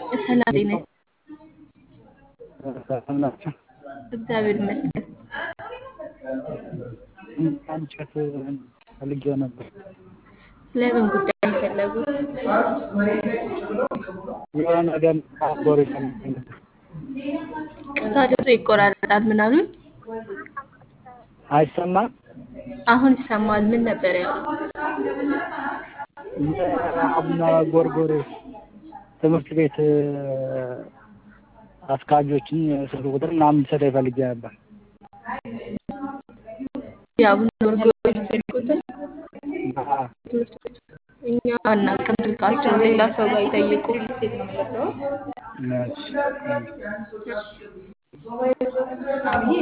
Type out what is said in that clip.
ሰላም ጤና ሰላም ናቸው። እግዚአብሔር ይመስገን። እንጨት ፈልጌው ነበር። ለምን ጉዳይ ነው የፈለጉት? የሆነ ነገር ቦር ፈልጌ ነበር። ቅርታ ድምፁ ይቆራረጣል። ምን አሉኝ? አይሰማም? አሁን ይሰማል። ምን ነበር ያሉት? የአቡነ ጎርጎርዮስ ትምህርት ቤት አስካጆችን ስልክ ቁጥር ምናምን ሰጠኝ ፈልጌ ነበር። የአቡነ ጎርጎርዮስ ስልክ ቁጥር አዎ፣ ትምህርት ቤቱ እኛ አናውቅም ስልካቸውን፣ ሌላ ሰው ጋር ይጠይቁ። እሺ።